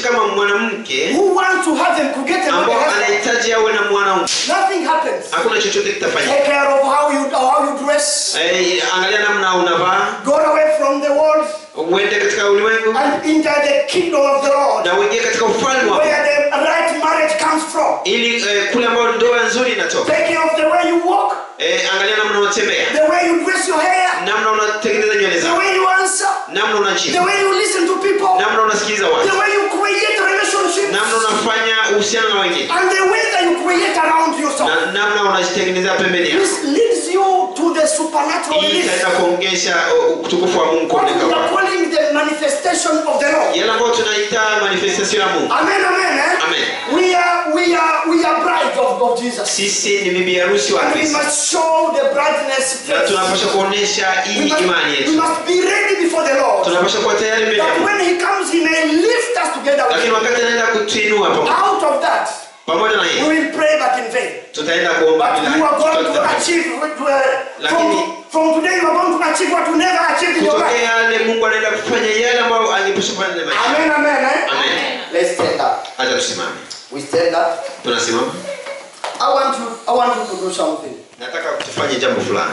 kama mwanamke who wants to have them to get a ambao husband, anahitaji awe na mwanaume nothing happens. hakuna chochote kitafanyika Take care of how you how you dress. Eh, angalia namna unavaa Go away from the world uende katika ulimwengu and enter the kingdom of the Lord, na uingie katika ufalme wa where the right marriage comes from. ili eh, kule ambayo ndoa nzuri inatoka Take care of the way you walk, eh, angalia namna unatembea the way you dress your hair, namna unatengeneza nywele the zako way you answer, namna the unajibu way you listen to people, namna unasikiliza the watu way you create relationships, namna unafanya uhusiano na wengine and the way that you create around yourself. na namna unajitengenezea pembeni yako This leads you to the supernatural hii release. itaenda kuongesha uh, utukufu wa mungu What kuoneka we are kwako calling the manifestation of the Lord. yale ambayo tunaita manifestation ya mungu Amen, amen. Eh? Amen. We are we are we are brides of, of Jesus. sisi ni bibi harusi wa And we kristo must show the brightness na first. tunapasha kuonesha We hii must, imani we yetu must be ready before the Lord. tunapasha kuwa tayari mbele ya That Mungu. when He comes, He may lift us together with lakini Him. wakati anaenda kutuinua pamoja Out of that, pamoja na we yeye will pray but in vain. tutaenda kuomba But bila you are going to tutafanya. achieve with, uh, from, Lakini- from today you are going to achieve what you never achieved in your kutokea life. yale mungu anaenda kufanya yale ambayo angepasha kufanya na maisha Amen, amen. Eh? amen Let's stand up. acha tusimame We stand up. tunasimama I want you. I want you to do something. nataka tufanye jambo fulani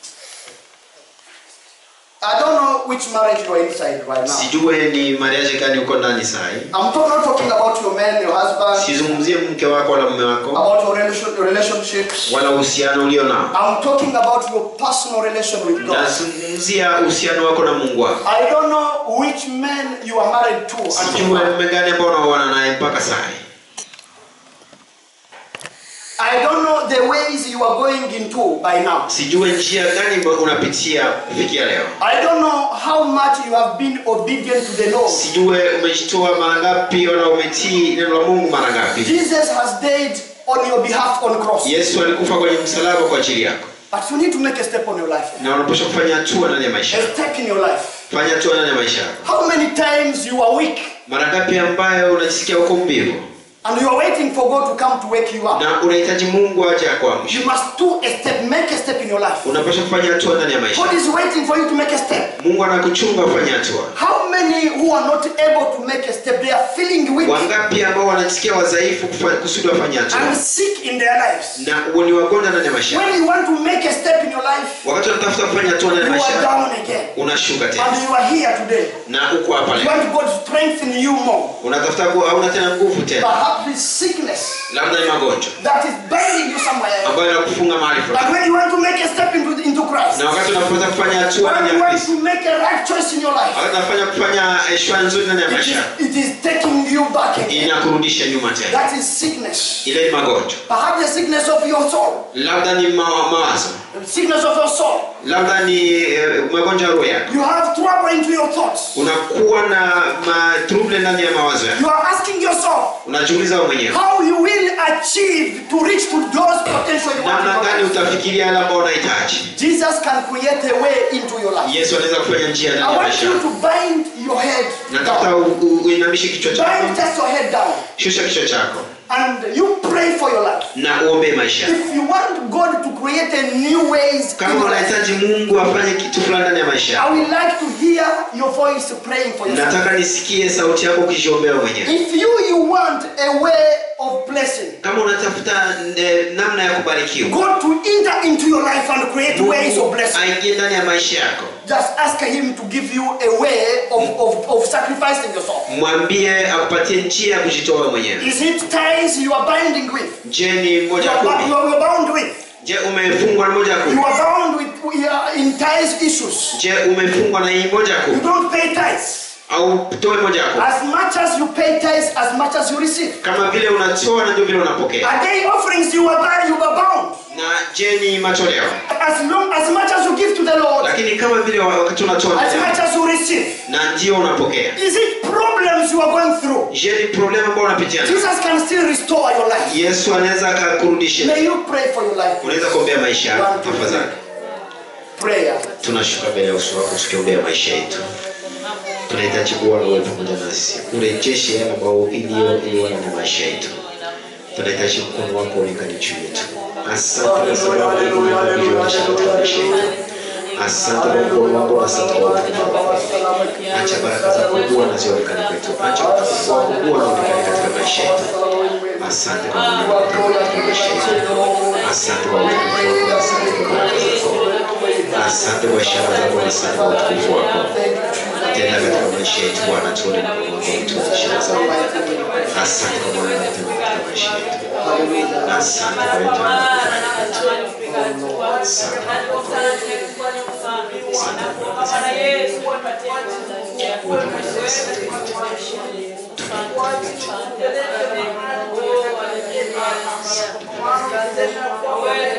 I don't know which marriage you are inside right now. sijue ni mariaje gani uko ndani sahi I'm talk, not talking about your man, your husband, sizungumzie mke wako wala mume wako about your, relation, your relationships. wala uhusiano ulio nao I'm talking about your personal relation with God. nazungumzia uhusiano wako na mungu wako I don't know which man you are married to. until sijue now. mume gani ambao unaoana naye mpaka sahi I don't know the ways you are going into by now. sijue njia gani ambayo unapitia kufikia leo I don't know how much you have been obedient to the Lord. sijue umejitoa mara ngapi wala umetii neno la mungu mara ngapi Jesus has died on your behalf on cross. yesu alikufa kwenye msalaba kwa ajili yako But you need to make a step on your life. na unapaswa kufanya hatua ndani ya maisha A yako step in your life. fanya hatua ndani ya maisha yako How many times you are weak mara ngapi ambayo unajisikia uko mbivu and you are waiting for God to come to wake you up? na unahitaji mungu aje akuamsha You must do a step, make a step in your life. unapaswa kufanya hatua ndani ya maisha God is waiting for you to make a step. mungu anakuchunga ufanye hatua How many who are not able to make a step, they are feeling weak wangapi ambao wanajisikia wadhaifu kufa- kusudi wafanye hatua and sick in their lives? na ni wagonjwa ndani ya maisha yako. When you want to make a step in your life, wakati unatafuta kufanya hatua ndani you ya maisha are yako, down again. unashuka tena And you are here today. na uko hapa You leo want God to strengthen you more. unatafuta ku- hauna tena nguvu tena Perhaps it's sickness labda ni magonjwa that is binding you somewhere else. ambayo inakufunga mahali fulani But when you want to make a step into, into Christ, na wakati unapata kufanya hatua when ndani you ya want Kristo to make a right choice in your life, wakati unafanya kufanya eh, shwa nzuri ndani ya it maisha is, yako, it is taking you back again. inakurudisha nyuma tena That is sickness. ile ni magonjwa Perhaps the sickness of your soul. labda ni ma- mawazo The sickness of your soul. labda ni eh, magonjwa ya roho yako You have trouble into your thoughts. unakuwa na matruble ndani ya mawazo yako You are asking yourself unajiuliza wewe mwenyewe how you will achieve to reach to those potential you want in namna your gani life. utafikiria yale ambayo unahitaji Jesus can create a way into your life. yesu anaweza kufanya njia I ndani ya want maisha you yako to bind your head natafuta down. u- u- uinamishe kichwa Bind chako just your head down. shusha kichwa chako And you pray for your life. na uombee maisha yako. If you want God to create a new ways in kama your life, unahitaji mungu afanye kitu fulani ndani ya maisha I yako would like to hear your voice praying for yourself. nataka nisikie sauti yako ukijiombea mwenyewe If you you want a way of blessing, kama unatafuta eh, namna ya kubarikiwa God to enter into your life and create ways of Mungu blessing. aingie ndani ya maisha yako Just ask Him to give you a way of, of, of sacrificing yourself. mwambie akupatie njia ya kujitoa wewe mwenyewe Is it ties you are binding with? je ni You moja ya are, kumi you are bound with? je umefungwa na moja ya You kumi are bound with you are in ties issues. je umefungwa na hii moja ya You kumi don't pay tithes. au toe moja ya kumi As much as you pay tithes, as much as you receive. kama vile unatoa na ndio vile unapokea Are they offerings you are bound, you are bound? na je ni matoleo As long as much as you give to the Lord, lakini kama vile wakati unatoa as much as you receive. na ndio unapokea Is it problems you are going through? je ni problem ambao unapitia nayo? Jesus can still restore your life. yesu anaweza akakurudisha May you pray for your life. unaweza kuombea maisha yako One, two, three. tafadhali Prayer. tunashuka mbele ya uso wako tukiombea maisha yetu tunahitaji kuwa wewe pamoja nasi urejeshe yale ambayo iliyo iliyo na maisha yetu tunahitaji mkono wako uonekane juu yetu asante kwa sababu ulionyesha katika maisha yetu asante kwa mkono wako asante kwa utukufu wako acha baraka zako Bwana zionekane kwetu acha utukufu wako kuwa unaonekana katika maisha yetu. Asante kwa Mungu unaonekana katika maisha yetu. Asante kwa utukufu wako, asante kwa baraka zako, asante kwa ishara zako, asante kwa utukufu wako. Tenda katika maisha yetu Bwana, tuone mkono wako, tuone ishara zako. Asante kwa Bwana unatenda katika maisha yetu. Asante kwa yote unayofanya. Asante kwa Asante.